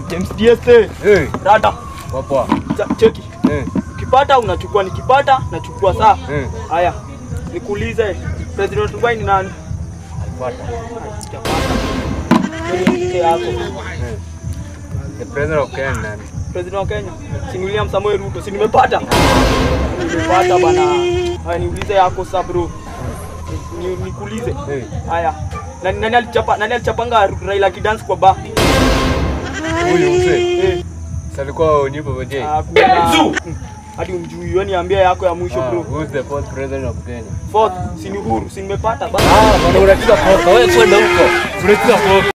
James DSA. Eh, Rada. poa. Cha- Cheki. Eh, Ukipata unachukua, nikipata nachukua saa. eh. Haya. Nikuulize, President Dubai ni nani? Pata. Mke yako. Eh. The president of Kenya nani? President wa Kenya. Si ni William Samoei Ruto. Si nimepata. Nimepata bana. Haya niulize yako sasa bro. Ni nikuulize. Eh. Haya. Nani nani alichapa nani alichapanga Raila kidance kwa bar? Huyu mzee. Eh. Si alikuwa Onibo Bajay. Hakuna. Hadi umjui wewe niambie yako ya mwisho Ah, bro. who's the fourth president of Kenya? Fourth, si ni Uhuru, si nimepata bana. Ah, bwana unacheza poka. Wewe kwenda huko. Unacheza poka.